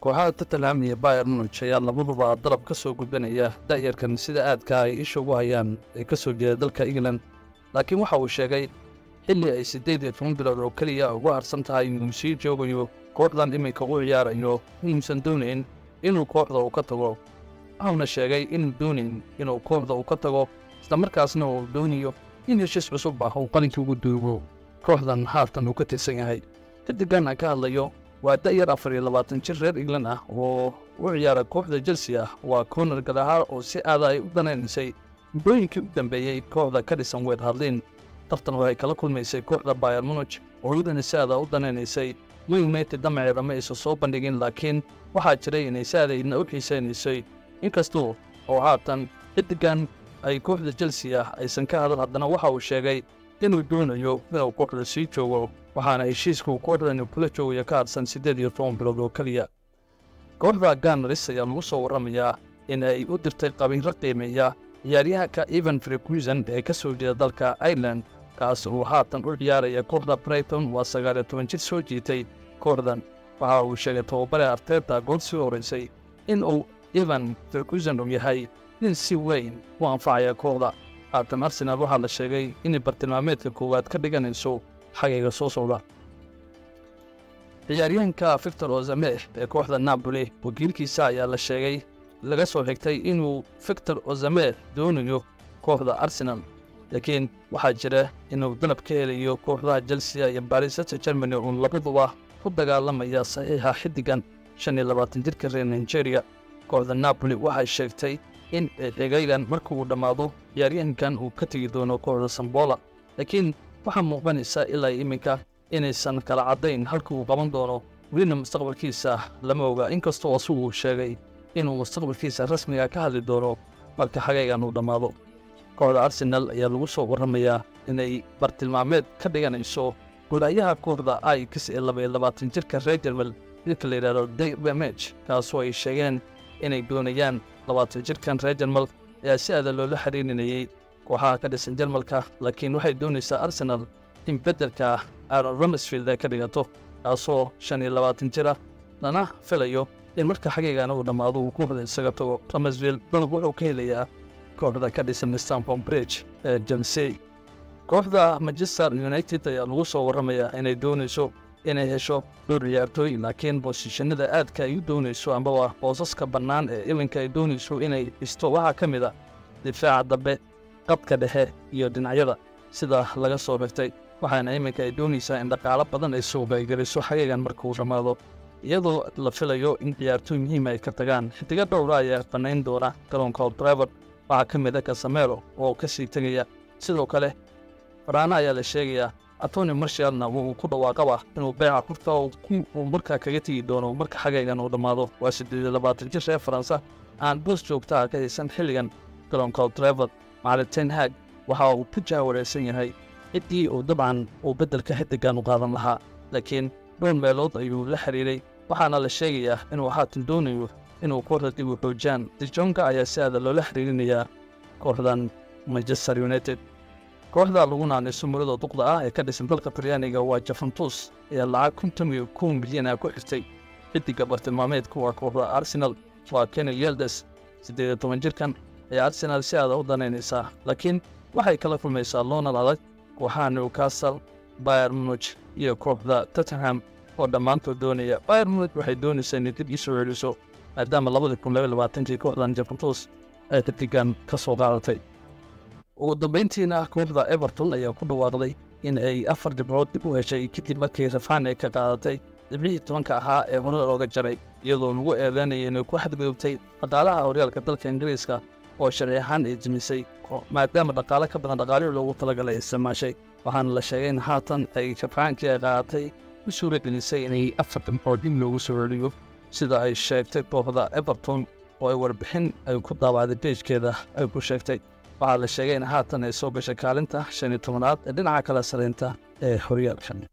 kooxaha tottenham iyo bayer munich ayaa labaduba dalab ka soo gudbanaya da'yarkan sida aadka ay isha ugu hayaan ee ka soo jeeda dalka england laakiin waxa uu sheegay xilli ay siddeed iyo toban bilood oo keliya ugu harsan tahay inuu sii joogayo kooxdan iminka u ciyaarayo inuusan doonayn inuu kooxda uu ka tago waxauna sheegay inuu doonayn inuu kooxda uu ka tago islamarkaasna uu doonayo in heshiis cusub ah uu qalinkii ugu duugo kooxdan haatan uu ka tirsan yahay xidigan aan ka hadlayo waa da'yar afar iyo labaatan jir reer england ah oo u ciyaara kooxda chelsea ah waa konar galahaar oo si aada ay u danaynaysay muddooyinkii u dambeeyey kooxda ka dhisan weed hadlin tartan waxay kala kulmaysay kooxda bayer munich oo iyadana si aada u danaynaysay man united damaceeda ma aysan soo bandhigin laakiin waxaa jiray inay si aadaydna u xiisaynaysay inkastoo oo haatan xidigan ay kooxda chelsea ah aysan ka hadal haddana waxa uu sheegay inuu doonayo inuu kooxda sii joogo waxaana heshiiskuu kooxdani kula joogaya ka hadsan siddeed iyo toban bilood oo keliya kooxda ganaris ayaa lagu soo warramayaa in ay u dirtay qabiiro qiimeeya ciyaaryahanka evan frekusen ee ka soo jeeda dalka ireland kaas uu haatan u ciyaaraya kooxda brighton waa sagaal iyo toban jir soo jiitay kooxdan waxa uu sheegay tababare arteeta gool sii horaysay in uu evan frekusen uu yahay nin si weyn u anfacaya kooxda haatan arsenaal waxaa la sheegay inay bartilmaameedka koowaad ka dhiganayso xagayga soo socda ciyaaryahanka victor ozameh ee kooxda napoli wakiilkiisa ayaa la sheegay laga soo xigtay inuu victor ozameh doonayo kooxda arsenal laakiin waxaa jira inuu dalab ka helayo kooxdaha chelsea iyo barisata germany uun labaduba ku dagaalamaya saxiixa xiddigan shan iyo labaatan jirka reer nigeria kooxda napoli waxay sheegtay in xigaygan marka uu dhammaado ciyaaryahankan uu ka tegi doono kooxda sambola laakiin waxaa muuqanaysa ilaa iminka inaysan kala caddayn halka uu qaban doono welina mustaqbalkiisa lama oga inkastoo asugu uu sheegay inuu mustaqbalkiisa rasmiga ka hadli doono marka xagaygan uu dhammaado kooxda arsenal ayaa lagu soo warramayaa inay bartilmaameed ka dhiganayso golaayaha kooxda ix ee laba iyo labaatan jirka reer jermal midka la yidhahdo dbmh kaasoo ay sheegeen inay doonayaan labaatan jirkan reer jermal ayaa si aada loola xiriirinayey kooxaha ka dhisan jarmalka laakiin waxay doonaysaa arsenal in beddelka aaron ramsfield ay ka dhigato kaasoo shan iyo labaatan jir ah lana filayo in marka xagaygaana uu dhammaado uu kooxda isaga tago ramsfield dalab wuxuu ka helayaa kooxda ka dhisan stanford bridge ee jelsey kooxda manchester united ayaa lagu soo warramayaa inay doonayso inay hesho dhowr ciyaartooy laakiin boosishanada aadka ay u doonayso ambaba boosaska bannaan ee ilinka ay doonayso inay dhisto waxaa ka mid a difaaca dambe qadka dhexe iyo dhinacyada sida laga soo xigtay waxaana iminka ay doonaysaa in dhaqaalo badan ay suuqaygeliso xagaygan marka uu dhammaado iyadoo la filayo in ciyaartooy muhiima ay ka tagaan xidigo dhowra ayaa bannayn doona garoonka oldriver waxaa ka mid a kasamero oo ka sii tegaya sidoo kale faraana ayaa la sheegayaa antoni marshalna wuu ku dhawaaqaba inuu beeca kurta uu markaa kaga tegi doono marka xagaygan uu dhammaado waa siddeed iyo labaatan jir reer faransa aan boos joogtaha ka haysan xilligan garoonka oldriver macalin ten hag waxa uu ku jaawaraysan yahay ciddii uu dabcan uu beddelka xiddigan u qaadan lahaa laakiin dhowr meelood ayuu la xiriiray waxaana la sheegayaa inuu haatan doonayo inuu kooxda dib u xoojaan dijonka ayaa si aada loola xiriirinayaa kooxdan manchester united kooxda lagu naanayso murada duqda ah ee ka dhisan dalka talyaaniga waa jafantus ayaa lacag konton iyo kow milyan ah ku xirtay xiddiga bartilmaameedka waa kooxda arsenal waa kenel yeldes siddeed iyo toban jirkan ayaa arsenal si aada u danaynaysaa laakiin waxay kala kulmaysaa loonal adag kooxaha newcastle bayer munich iyo kooxda tottenham oo dhammaantood doonaya bayer munich waxay doonaysaa inay dib ii soo celiso maadaama labadii kun laba labaatankii kooxdan jafantus ay xiddigan ka soo qaadatay ugu dambayntiina kooxda everton ayaa ku dhawaaqday in ay afar dhibcood dib u heshay kadib markii rafaan ay ka qaadatay dhibcihii tobanka ahaa ee hore looga jaray iyadoo lagu eedeynaya inay ku xadgudubtay dhaqaalaha horyaalka dalka ingiriiska oo sharci ahaan ay jimisay maadaama dhaqaale ka badan dhaqaalihii loogu talagalay isticmaashay waxaana la sheegay in haatan ay rafaankii ay qaadatay u suura gelisay inay afar dhibcood dib loogu soo celiyo sida ay sheegtay kooxda everton oo ay warbixin ay ku daabacday beejkeeda ay ku sheegtay waxaa la sheegay in haatan ay soo gashay kaalinta shan iyo tobanaad ee dhinaca kala saraynta ee horyaalkan